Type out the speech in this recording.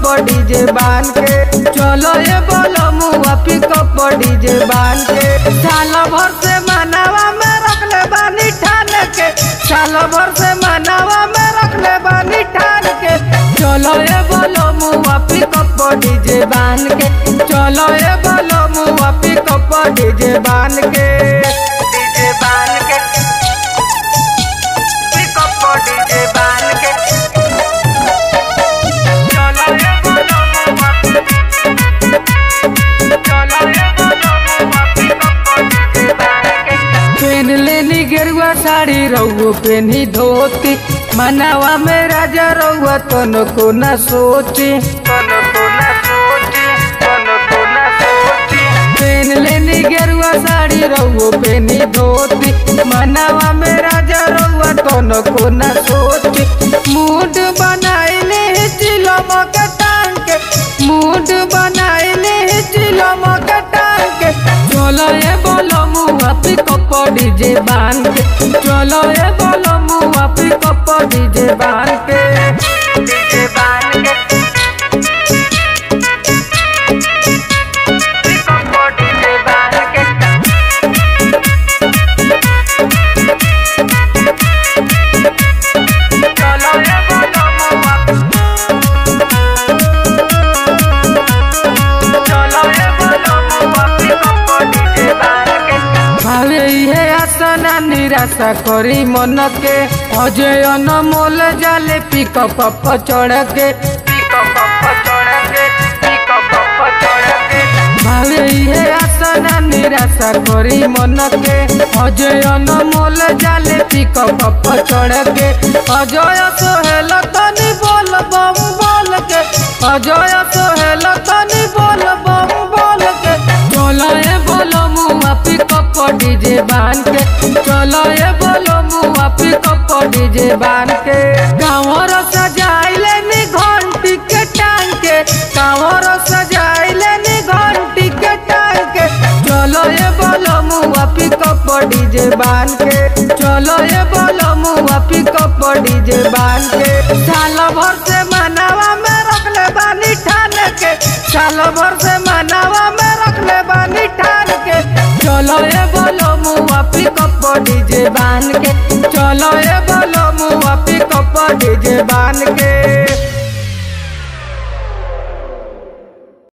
DJ बान के चलो ये बोलो मुआ पिकअप डीजे बान के साल भर से मनावा में रख ले बानी ठान के साल भर से मनावा में रख ले बानी ठान के चलो ये बोलो मुआ पिकअप डीजे बान के चलो ये बोलो मुआ पिकअप डीजे बान के डीजे बान के पिकअप डीजे बान के चलो ये बोलो मुआ चलो ये बोलो मुआ पिकअप डीजे बान के पेन लेनी गेरुआ साड़ी रहुओ पेनी धोती मनावा में राजा रहुआ तनो को न सोची तनो को न सोची तनो को न सोची पेन लेनी गेरुआ साड़ी रहुओ पेनी धोती मनावा में राजा रहुआ तनो को न सोची मूड बनाइले चिलम के टांग के मूड बनाइले चिलम के टांग के चलो ये बोलो मुआ पिकअप डीजे बान के चलो ये बोलो मुआ पिकअप डीजे बान के डीजे बान के पिकअप डीजे बान के चलो ये बोलो मुआ चलो ये बोलो मुआ पिकअप डीजे बान के भावे इहे आसना निराशा करी मन के अजय अनमोल जाले पिकअप चढ़ के पिकअप चढ़ के पिकअप चढ़ के भावे इहे आसना निराशा करी मन के अजय अनमोल जाले पिकअप चढ़ के अजय सोहेल तनी बोल बम बोल के अजय सोहेल तनी बोल बम बोल के चलो ये बोलो मुआ पिकअप डीजे बान के चलो ये बोलो मुआ पिकअप डीजे बान के कांवर सजाइले नी घंटी के टांग के कांवर सजाइले नी घंटी के टांग के चलो ये बोलो मुआ पिकअप डीजे बान के चलो ये बोलो मुआ पिकअप डीजे बान के साल भर से मनावा में रख ले बानी ठान के साल भर से मनावा में रख ले बानी ठान के चलो ये बोलो मुआ पिकअप डीजे बान के चलो ये बोलो मुआ पिकअप डीजे बान के